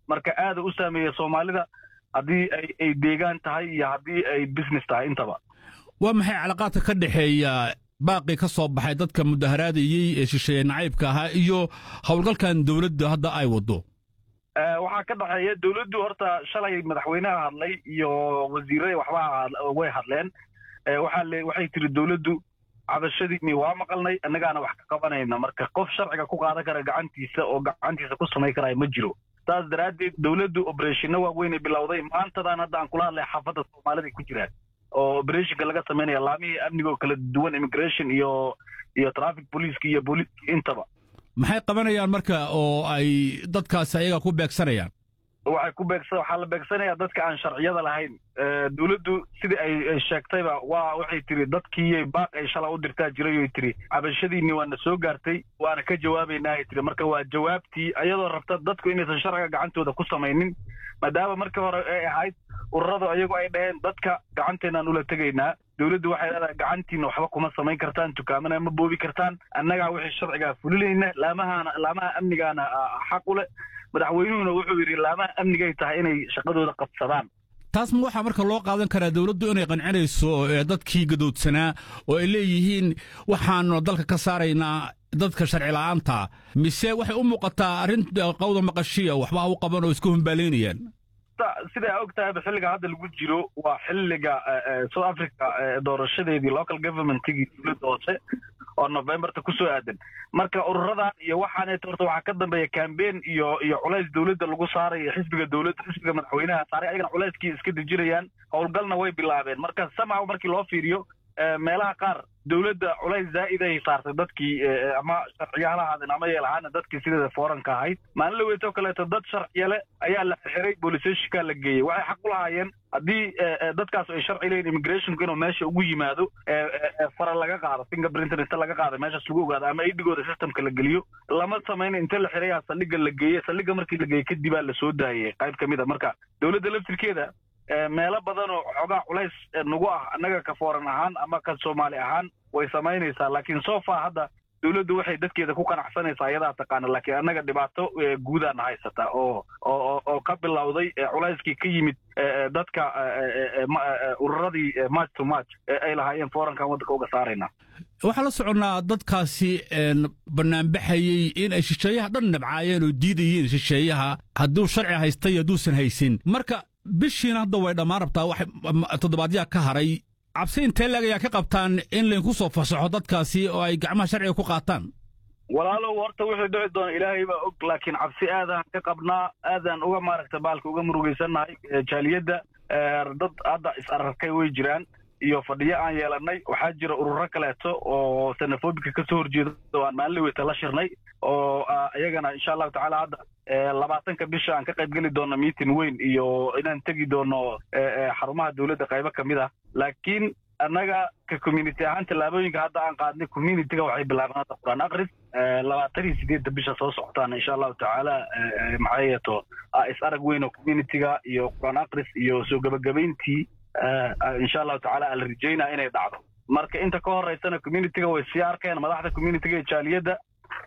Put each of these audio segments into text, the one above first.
marka aada u saameeya soomaalida haddii ay deegaan tahay iyo haddii ay business tahay intaba waa maxay calaqaadka ka dhexeeya baaqii ka soo baxay dadka mudaharaadayey ee shisheeye nacaybka ahaa iyo howlgalkan dowladda hadda ay waddo waxaa ka dhexeeya dowladdu horta shalay madaxweynaha hadlay iyo wasiirada waxba way hadleen waxay tiri dowladdu cabashadiini waa maqalnay annagaana wax ka qabanayna marka qof sharciga ku qaadan kara gacantiisa oo gacantiisa ku samay karaya ma jiro saas daraaddeed dowladdu obereshino waaweynay bilowday maantadan hadda aan kula hadlay xaafadda soomaalida ku jiraan oo obereshinka laga samaynaya laamihii amniga oo kala duwan immigration iyo iyo traffic policeska iyo booliiska intaba maxay qabanayaan marka oo ay dadkaasi ayaga ku beegsanayaan waxay ku beegsa waxaa la beegsanayaa dadka aan sharciyada lahayn dowladdu sidii ay sheegtayba waa waxay tiri dadkii baaq ay shala u dirtaa jiray oy tiri cabashadiinni waana soo gaartay waana ka jawaabaynaa ay tiri marka waa jawaabtii ayadoo rabta dadku inaysan sharciga gacantooda ku samaynin maadaama markii hore ay ahayd ururadu ayagu ay dhaheen dadka gacanteenaan ula tegaynaa dowladdu waxay leedahay gacantiina waxba kuma samayn kartaan dukaamana ma boobi kartaan annagaa wixii sharcigaa fulinayna laamahaana laamaha amnigaana xaq u leh madaxweynuhuna wuxuu yidhi laamaha amnigay tahay inay shaqadooda qabsadaan taas ma waxaa marka loo qaadan karaa dowladdu inay qancinayso dadkii gadoodsanaa oo ay leeyihiin waxaanu dalka ka saaraynaa dadka sharci la'aanta mise waxay u muuqataa arrin qawda maqashiya waxba u qaban oo iska humbaalaynayaan sidaa og tahayba xilliga hadda lagu jiro waa xilliga south africa doorashadeedii local governmentigii dowladda hoose oo novemberta ku soo aadan marka ururadan iyo waxaaneeto horta waxaa ka dambeeya cambein iyo iyo culays dowladda lagu saarayo xisbiga dowladda xisbiga madaxweynaha saaray ayagana culayskii iska dejinayaan howlgalna way bilaabeen marka samaw markii loo fiiriyo meelaha qaar dowladda culays zaa'iday saartay dadkii ama sharciya la haadeen ama yeelahaana dadkii sideeda fooranka ahayd maalin la weytoo kaleeto dad sharciyale ayaa la xiray booliseshika la geeyey waxay xaq u lahaayeen haddii dadkaas ay sharci leeyihin immigrationku inuu meesha ugu yimaado fara laga qaado fingerprinter inta laga qaado meeshaas lagu ogaado ama idigooda systemka la geliyo lama samayna inta la xirayaa saldhigga la geeye saldhigga markii la geeyey kadibaa la soo daayey qayb ka mid a marka dowladda laftirkeeda meelo badan oo xoogaa culays nagu ah annaga ka fooran ahaan ama ka soomaali ahaan way samaynaysaa laakiin sofa hadda dowladdu waxay dadkeeda ku qanacsanaysaa iyadaa taqaana laakiin annaga dhibaato guudaana haysata oo oo oo ka bilowday culayskii ka yimid dadka ururadii march to march ay lahaayeen foorankan waddanka uga saarayna waxaa la soconnaa dadkaasi banaanbaxayey in ay shisheeyaha dhan nabcaayeen oo diidayeen shisheeyaha hadduu sharci haysta iyo hadduusan haysin marka bishiina hadda way dhammaan rabtaa wax toddobaadyaa ka haray cabsi intee leeg ayaa ka qabtaan in laydinku soo fasaxo dadkaasi oo ay gacmaha sharciga ku qaataan walaalow horta wuxuu dhici doona ilaahay baa og laakiin cabsi aadaan ka qabnaa aadaan uga maaragta baalka uga murugaysannahay jaaliyadda dad hadda is ararkay way jiraan iyo fadhiyo aan yeelannay waxaa jira ururo kaleeto oo sanafobika ka soo horjeeda oo aan maalin weyta la shirnay oo iyagana insha allahu tacaala hadda labaatanka bisha aan ka qayb geli doono meeting weyn iyo inaan tegi doono xarumaha dowladda qaybo ka mid ah laakiin annaga ka community ahaan tallaabooyinka hadda aan qaadnay communityga waxay bilaabeen hadda qur-aan akris labaatan iyo sideedda bisha soo socotaan insha allahu tacaala maxay yeeto is arag weyn oo communityga iyo qur-aan akris iyo soo gebagabayntii insha allahu tacaala aan la rajaynaa inay dhacdo marka inta ka horeysana communityga way sii arkeen madaxda communityga iyo jaaliyadda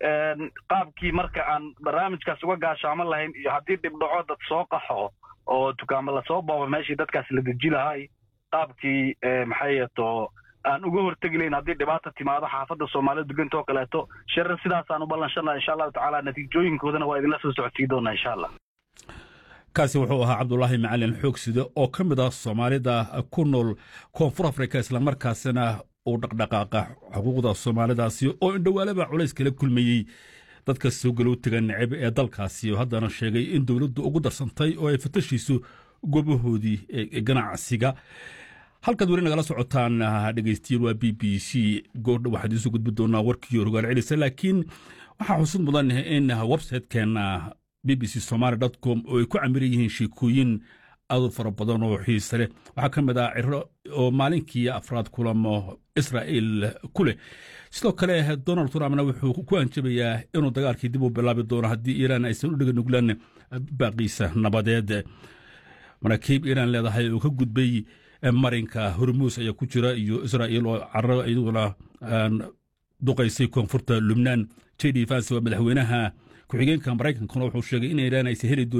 qaabkii marka aan barnaamijkaas uga gaashaaman lahayn iyo haddii dhibdhaco dad soo qaxo oo dukaamo lasoo boobo meeshii dadkaas la deji lahay qaabkii maxay yeeto aan uga hortegi layn haddii dhibaata timaado xaafadda soomaalida degantoo kaleeto shirar sidaasaan u ballanshana insha allahu tacaala natiijooyinkoodana waa idinla soo socodsii doonaa insha allah kaasi wuxuu ahaa cabdulaahi macalin xoogside oo ka mid ah soomaalida ku nool koonfur afrika islamarkaasina uu dhaqdhaqaaqa xuquuqda soomaalidaasi oo indhowaalaba culays kala kulmayey dadka soo galow taga necab ee dalkaasi oo haddana sheegay in dowladdu ugu darsantay oo ay fatashiiso goobahoodii ganacsiga halkaad weli nagala socotaan dhegeystiyaal waa b b c goordha waxaad idinsoo gudbi doonaa warkii rogaal celisa laakiin waxaa xusud mudan in websitekeena b b c somaali com oo ay ku camiran yihiin sheekooyin aad u fara badan oo xiise leh waxaa ka mid ah ciro oo maalinkii afraad kulamo israa'il ku leh sidoo kale donald trumpna wuxuu ku anjabayaa inuu dagaalkii dib u bilaabi doono haddii iiraan aysan u dhega nuglaan baaqiisa nabadeed maraakiib iiraan leedahay oo ka gudbay marinka hormuus ayaa ku jira iyo israa'il oo carro iyaduna duqaysay koonfurta lubnaan j d vance waa madaxweynaha ku-xigeenka maraykankuna wuxuu sheegay in iiraan aysan heli